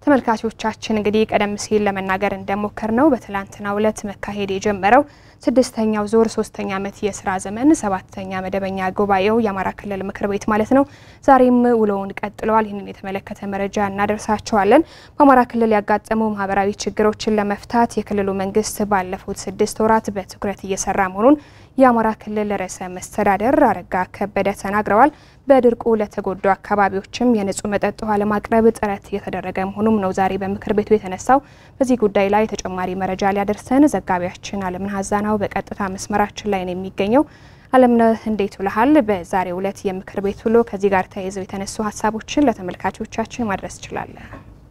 ተመልካቾቻችን እንግዲህ ቀደም ሲል ለመናገር እንደሞከር ነው በትላንትናው ዕለት መካሄድ የጀመረው ስድስተኛው ዙር ሶስተኛ ዓመት የስራ ዘመን ሰባተኛ መደበኛ ጉባኤው የአማራ ክልል ምክር ቤት ማለት ነው ዛሬም ውሎውን ቀጥለዋል። ይህንን የተመለከተ መረጃ እናደርሳቸዋለን። በአማራ ክልል ያጋጠሙ ማህበራዊ ችግሮችን ለመፍታት የክልሉ መንግስት ባለፉት ስድስት ወራት በትኩረት እየሰራ መሆኑን የአማራ ክልል ርዕሰ መስተዳደር አረጋ ከበደ ተናግረዋል። በድርቁ ለተጎዱ አካባቢዎችም የንጹህ መጠጥ ውሃ ለማቅረብ ጥረት እየተደረገ መሆኑም ነው ዛሬ በምክር ቤቱ የተነሳው። በዚህ ጉዳይ ላይ ተጨማሪ መረጃ ሊያደርሰን ዘጋቢያችን አለምነህ አዛናው በቀጥታ መስመራችን ላይ ነው የሚገኘው። አለምነህ እንዴት ውለሃል? በዛሬው ዕለት የምክር ቤት ውሎ ከዚህ ጋር ተያይዘው የተነሱ ሀሳቦችን ለተመልካቾቻችን ማድረስ ትችላለን?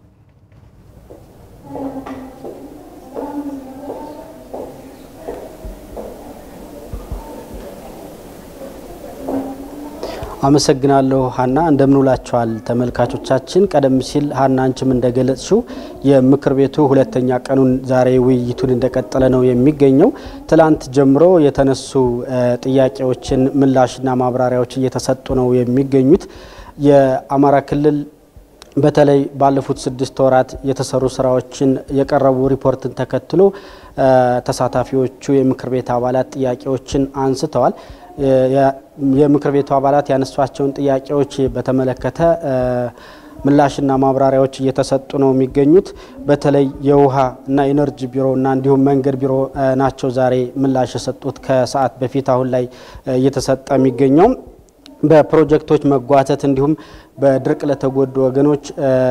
አመሰግናለሁ ሀና። እንደምንውላችኋል ተመልካቾቻችን። ቀደም ሲል ሀና አንቺም እንደገለጽሽው የምክር ቤቱ ሁለተኛ ቀኑን ዛሬ ውይይቱን እንደቀጠለ ነው የሚገኘው። ትላንት ጀምሮ የተነሱ ጥያቄዎችን ምላሽና ማብራሪያዎች እየተሰጡ ነው የሚገኙት። የአማራ ክልል በተለይ ባለፉት ስድስት ወራት የተሰሩ ስራዎችን የቀረቡ ሪፖርትን ተከትሎ ተሳታፊዎቹ የምክር ቤት አባላት ጥያቄዎችን አንስተዋል። የምክር ቤቱ አባላት ያነሷቸውን ጥያቄዎች በተመለከተ ምላሽና ማብራሪያዎች እየተሰጡ ነው የሚገኙት። በተለይ የውሃ እና ኢነርጂ ቢሮ እና እንዲሁም መንገድ ቢሮ ናቸው ዛሬ ምላሽ የሰጡት ከሰዓት በፊት አሁን ላይ እየተሰጠ የሚገኘው በፕሮጀክቶች መጓተት እንዲሁም በድርቅ ለተጎዱ ወገኖች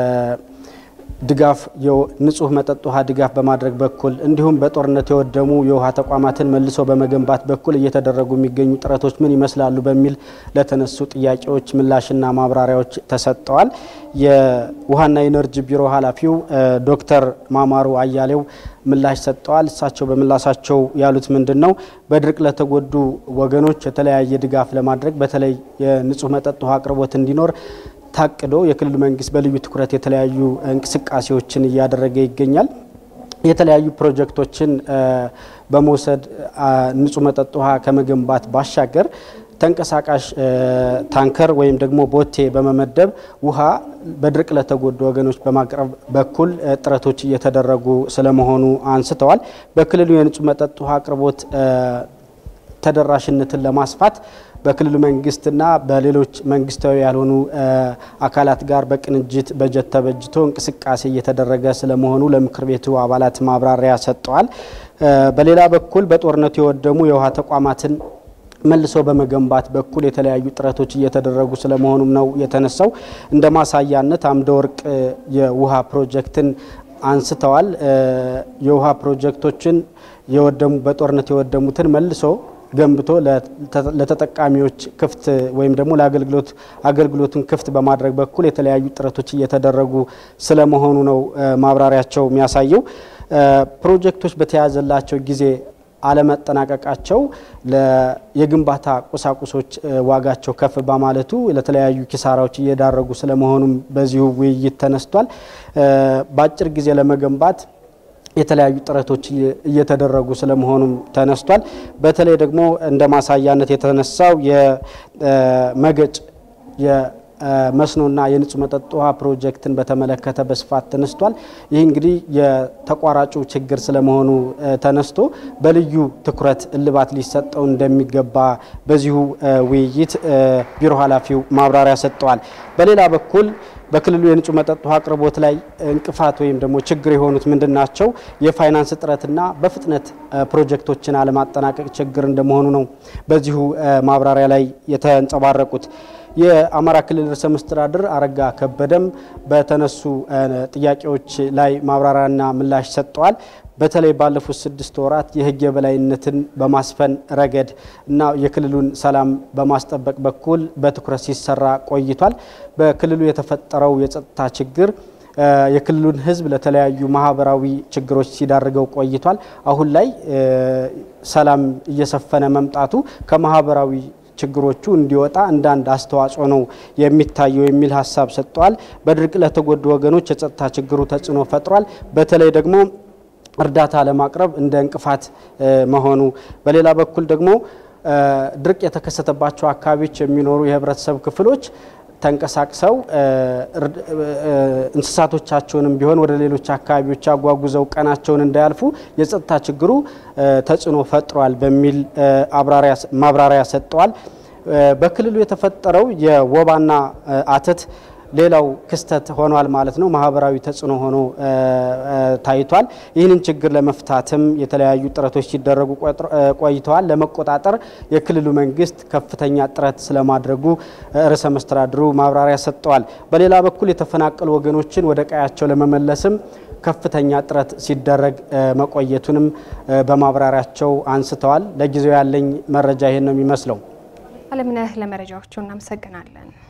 ድጋፍ ንጹህ መጠጥ ውሃ ድጋፍ በማድረግ በኩል እንዲሁም በጦርነት የወደሙ የውሃ ተቋማትን መልሶ በመገንባት በኩል እየተደረጉ የሚገኙ ጥረቶች ምን ይመስላሉ በሚል ለተነሱ ጥያቄዎች ምላሽና ማብራሪያዎች ተሰጥተዋል። የውሃና ኢነርጂ ቢሮ ኃላፊው ዶክተር ማማሩ አያሌው ምላሽ ሰጥተዋል። እሳቸው በምላሻቸው ያሉት ምንድን ነው? በድርቅ ለተጎዱ ወገኖች የተለያየ ድጋፍ ለማድረግ በተለይ የንጹህ መጠጥ ውሃ አቅርቦት እንዲኖር ታቅዶ የክልሉ መንግስት በልዩ ትኩረት የተለያዩ እንቅስቃሴዎችን እያደረገ ይገኛል። የተለያዩ ፕሮጀክቶችን በመውሰድ ንጹህ መጠጥ ውሃ ከመገንባት ባሻገር ተንቀሳቃሽ ታንከር ወይም ደግሞ ቦቴ በመመደብ ውሃ በድርቅ ለተጎዱ ወገኖች በማቅረብ በኩል ጥረቶች እየተደረጉ ስለመሆኑ አንስተዋል። በክልሉ የንጹህ መጠጥ ውሃ አቅርቦት ተደራሽነትን ለማስፋት በክልሉ መንግስትና በሌሎች መንግስታዊ ያልሆኑ አካላት ጋር በቅንጅት በጀት ተበጅቶ እንቅስቃሴ እየተደረገ ስለመሆኑ ለምክር ቤቱ አባላት ማብራሪያ ሰጥተዋል። በሌላ በኩል በጦርነቱ የወደሙ የውሃ ተቋማትን መልሶ በመገንባት በኩል የተለያዩ ጥረቶች እየተደረጉ ስለመሆኑም ነው የተነሳው። እንደ ማሳያነት አምደ ወርቅ የውሃ ፕሮጀክትን አንስተዋል። የውሃ ፕሮጀክቶችን የወደሙ በጦርነት የወደሙትን መልሶ ገንብቶ ለተጠቃሚዎች ክፍት ወይም ደግሞ ለአገልግሎት አገልግሎቱን ክፍት በማድረግ በኩል የተለያዩ ጥረቶች እየተደረጉ ስለመሆኑ ነው ማብራሪያቸው የሚያሳየው። ፕሮጀክቶች በተያዘላቸው ጊዜ አለመጠናቀቃቸው የግንባታ ቁሳቁሶች ዋጋቸው ከፍ በማለቱ ለተለያዩ ኪሳራዎች እየዳረጉ ስለመሆኑም በዚሁ ውይይት ተነስቷል። በአጭር ጊዜ ለመገንባት የተለያዩ ጥረቶች እየተደረጉ ስለመሆኑም ተነስቷል። በተለይ ደግሞ እንደ ማሳያነት የተነሳው የመገጭ የመስኖና የንጹህ መጠጥ ውሃ ፕሮጀክትን በተመለከተ በስፋት ተነስቷል። ይህ እንግዲህ የተቋራጩ ችግር ስለመሆኑ ተነስቶ በልዩ ትኩረት እልባት ሊሰጠው እንደሚገባ በዚሁ ውይይት ቢሮ ኃላፊው ማብራሪያ ሰጥተዋል። በሌላ በኩል በክልሉ የንጹህ መጠጥ ውሃ አቅርቦት ላይ እንቅፋት ወይም ደግሞ ችግር የሆኑት ምንድን ናቸው? የፋይናንስ እጥረትና በፍጥነት ፕሮጀክቶችን አለማጠናቀቅ ችግር እንደመሆኑ ነው በዚሁ ማብራሪያ ላይ የተንጸባረቁት። የአማራ ክልል ርዕሰ መስተዳድር አረጋ ከበደም በተነሱ ጥያቄዎች ላይ ማብራሪያና ምላሽ ሰጥተዋል። በተለይ ባለፉት ስድስት ወራት የሕግ የበላይነትን በማስፈን ረገድ እና የክልሉን ሰላም በማስጠበቅ በኩል በትኩረት ሲሰራ ቆይቷል። በክልሉ የተፈጠረው የጸጥታ ችግር የክልሉን ሕዝብ ለተለያዩ ማህበራዊ ችግሮች ሲዳርገው ቆይቷል። አሁን ላይ ሰላም እየሰፈነ መምጣቱ ከማህበራዊ ችግሮቹ እንዲወጣ እንዳንድ አስተዋጽኦ ነው የሚታየው የሚል ሀሳብ ሰጥተዋል። በድርቅ ለተጎዱ ወገኖች የጸጥታ ችግሩ ተጽዕኖ ፈጥሯል። በተለይ ደግሞ እርዳታ ለማቅረብ እንደ እንቅፋት መሆኑ፣ በሌላ በኩል ደግሞ ድርቅ የተከሰተባቸው አካባቢዎች የሚኖሩ የህብረተሰብ ክፍሎች ተንቀሳቅሰው እንስሳቶቻቸውንም ቢሆን ወደ ሌሎች አካባቢዎች አጓጉዘው ቀናቸውን እንዳያልፉ የጸጥታ ችግሩ ተጽዕኖ ፈጥሯል በሚል ማብራሪያ ሰጥተዋል። በክልሉ የተፈጠረው የወባና አተት ሌላው ክስተት ሆኗል ማለት ነው። ማህበራዊ ተጽዕኖ ሆኖ ታይቷል። ይህንን ችግር ለመፍታትም የተለያዩ ጥረቶች ሲደረጉ ቆይተዋል። ለመቆጣጠር የክልሉ መንግስት ከፍተኛ ጥረት ስለማድረጉ ርዕሰ መስተዳድሩ ማብራሪያ ሰጥተዋል። በሌላ በኩል የተፈናቀሉ ወገኖችን ወደ ቀያቸው ለመመለስም ከፍተኛ ጥረት ሲደረግ መቆየቱንም በማብራሪያቸው አንስተዋል። ለጊዜው ያለኝ መረጃ ይሄን ነው የሚመስለው። አለምነህ ለመረጃዎቹ እናመሰግናለን።